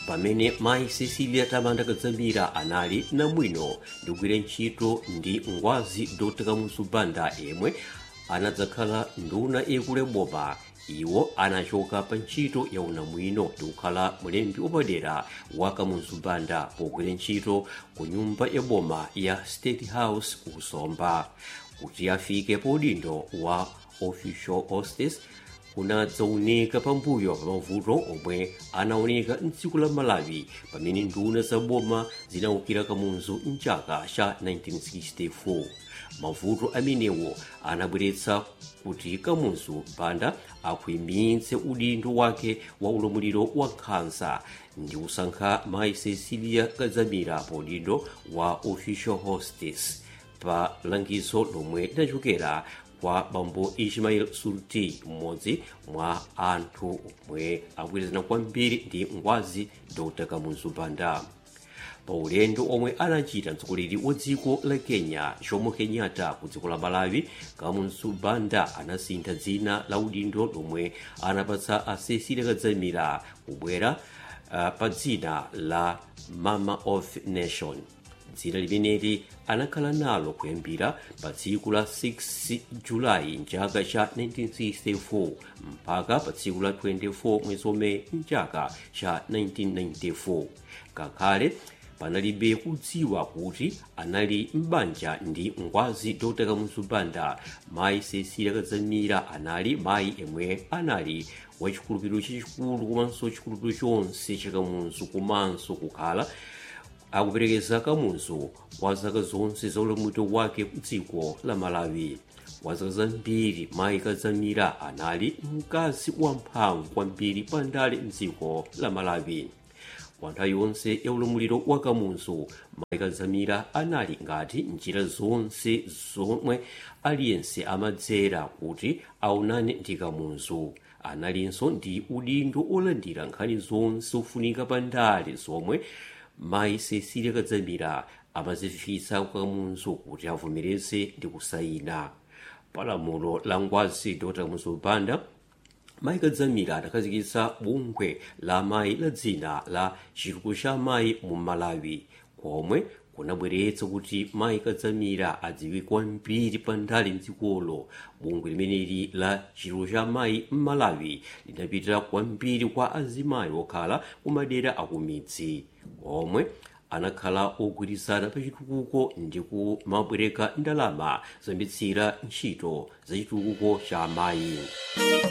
pamene mayi cecilia tamanda kadzamira anali namwino ndi kugwira ntchito ndi ngwazi dr kamuzu banda yemwe anadzakhala nduna yakulu boma iwo anachoka pa ntchito ya unamwino ndi kukhala mlembi wapadera wa kamuzu banda pogwira ntchito ku nyumba ya boma ya state house kusomba kuti afike pa udindo wa official hostess kunadzaoneka pambuyo pa mavuto omwe anaoneka mdziko la malawi pamene nduna za boma zinawukira kamuzu mchaka cha 1964 mavuto amenewo anabweretsa kuti kamuzu banda akhwimitse udindo wake wa ulamuliro wa nkhanza ndi kusankha mayi cecilia kadzamira pa udindo wa official hostess pa langizo lomwe linachokera kwa bambo ismail sulti mmodzi mwa anthu omwe akugwirizana kwambiri ndi ngwazi dr kamuzu banda pa ulendo omwe anachita mtsogoleri wa dziko la kenya jomo kenyatta ku dziko la malawi kamuzu banda anasintha dzina la udindo lomwe anapatsa a cecilia kadzamira kubwera uh, pa dzina la mama of nation dzina limeneli anakhala nalo kuyambira pa tsiku la 6 julayi mchaka cha 1964 mpaka pa tsiku la 24 mwezi omwe mchaka cha 1994 ngakhale panalibe kudziwa kuti anali m'banja ndi ngwazi dr kamuzu banda mayi cecilia kadzamira anali mayi yemwe anali wachikhulupiriro chachikulu komanso chikhulupiriro chonse cha kamuzu komanso kukhala akuperekeza kamuzu kwa zaka zonse za ulamuliro wake ku dziko la malawi kwa zaka zambiri mayi kadzamira anali mkazi wamphamvu kwambiri pandale mdziko la malawi kwa nthawi yonse ya ulamuliro wa kamuzu mayi kadzamira anali ngati njira zonse zomwe aliyense amadzera kuti aonane ndi kamuzu analinso ndi udindo olandira nkhani zonse ofunika pandale zomwe mayi cecilia kadzamira amazifitsa kwa kamuzu kuti avomereze ndi kusayina palamulo la ngwazi dr kamuzu banda mayi kadzamira adakhazikitsa bungwe la mayi la dzina la chitukuko cha mayi mu malawi komwe kunabweretsa kuti mayi kadzamira adziwike kwambiri pandale mdzikolo bungwe limeneli la chitukuko cha mayi m'malawi linapitira kwambiri kwa azimayi okhala kumadera akumidzi omwe anakhala ogwirizana pa chitukuko ndi kumabwereka ndalama zoyambitsira ntchito za chitukuko cha mayi